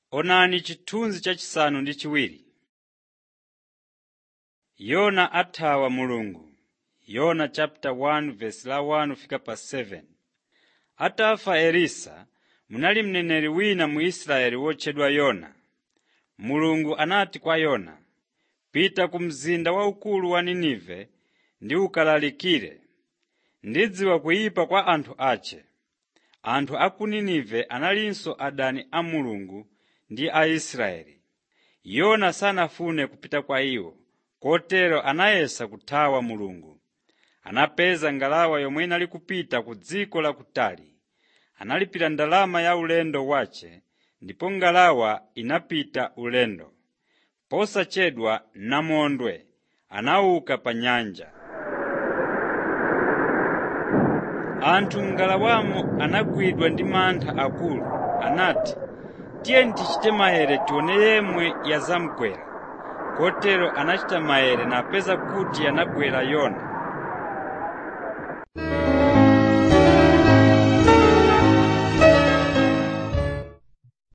Onani chithunzi chachisanu ndi chiwiri. Yona athawa Mulungu Yona chapter 1 verse la 1 fika pa 7. Atafa Elisa, munali mneneri wina mu Israeli wotchedwa Yona. Mulungu anati kwa Yona, “Pita ku mzinda waukulu wa Ninive ndi ukalalikire. Ndidziwa kuyipa kwa anthu ache.” Anthu a ku Ninive analinso adani a Mulungu ndi a Israeli. Yona sanafune kupita kwa iwo, kotero anayesa kuthawa Mulungu. Anapeza ngalawa yomwe inali kupita ku dziko lakutali. Analipira ndalama ya ulendo wace, ndipo ngalawa inapita ulendo. Posachedwa namondwe anauka pa nyanja. Anthu m'ngalawamo anagwidwa ndi mantha akulu. Anati, “Tiyeni tichite maere tione yemwe yazamugwera.” Kotero anachita maere napeza kuti yanagwera Yona.